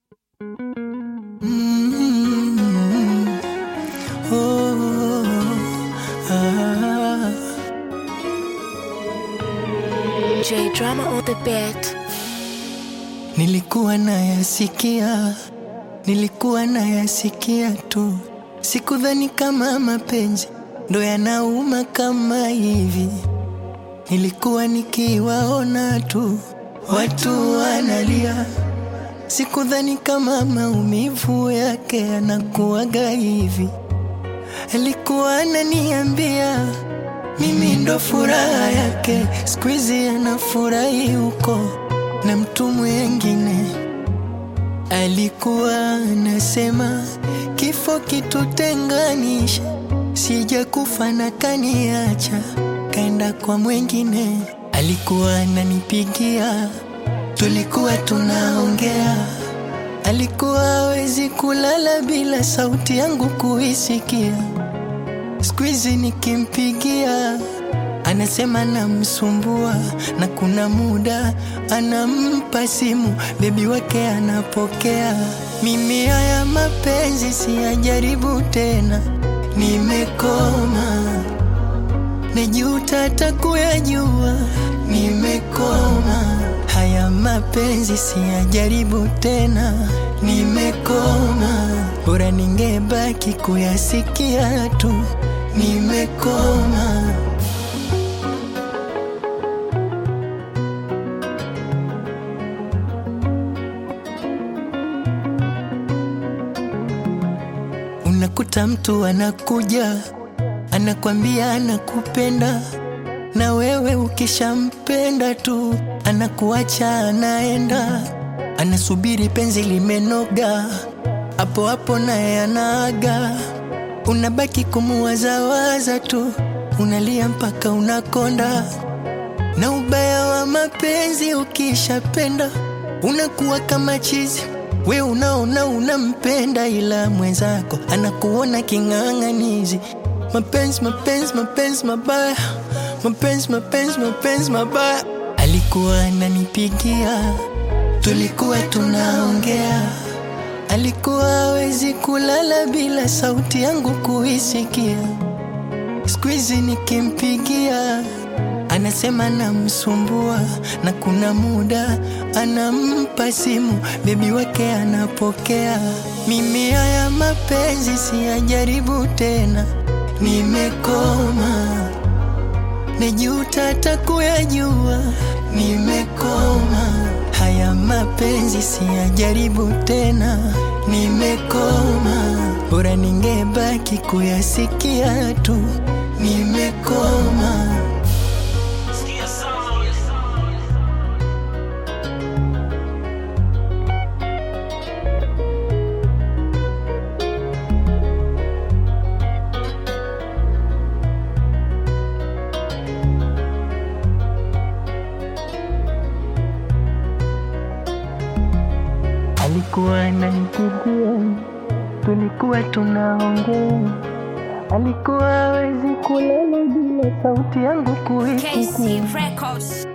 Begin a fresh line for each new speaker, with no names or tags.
Mm, oh, ah.
J drama on the beat.
Nilikuwa nayasikia, nilikuwa nayasikia tu, sikudhani kama mapenzi ndo yanauma kama hivi. Nilikuwa nikiwaona tu watu wanalia, sikudhani kama maumivu yake yanakuwaga hivi. Alikuwa ananiambia mimi ndo furaha yake, siku hizi anafurahi huko na mtu mwengine. Alikuwa anasema kifo kitutenganisha, sija kufa na kaniacha, kaenda kwa mwengine. Alikuwa ananipigia, tulikuwa tunaongea, alikuwa hawezi kulala bila sauti yangu kuisikia. Siku hizi nikimpigia anasema namsumbua, na kuna muda anampa simu bebi wake anapokea. Mimi haya mapenzi siyajaribu tena, nimekoma, najuta hata kuyajua, nimekoma. Haya mapenzi siyajaribu tena, nimekoma, bora ningebaki kuyasikia tu, nimekoma. Unakuta mtu anakuja anakwambia anakupenda, na wewe ukishampenda tu anakuacha anaenda, anasubiri penzi limenoga, hapo hapo naye anaaga. Unabaki kumuwazawaza tu, unalia mpaka unakonda. Na ubaya wa mapenzi, ukishapenda unakuwa kama chizi. We unaona unampenda, ila mwenzako anakuona king'ang'anizi. Mapenzi, mapenzi, mapenzi mabaya, mapenzi, mapenzi, mapenzi mabaya. Alikuwa ananipigia, tulikuwa tunaongea, alikuwa hawezi kulala bila sauti yangu kuisikia. Siku hizi nikimpigia anasema namsumbua, na kuna muda anampa simu bebi wake anapokea. Mimi haya mapenzi siyajaribu tena, nimekoma, najuta hata kuyajua, nimekoma. Haya mapenzi siyajaribu tena, nimekoma, bora ningebaki kuyasikia tu, nimekoma. Alikuwa ananipigia, tulikuwa tunaongea, alikuwa hawezi kulala bila sauti yangu kuisikia.
KC Records.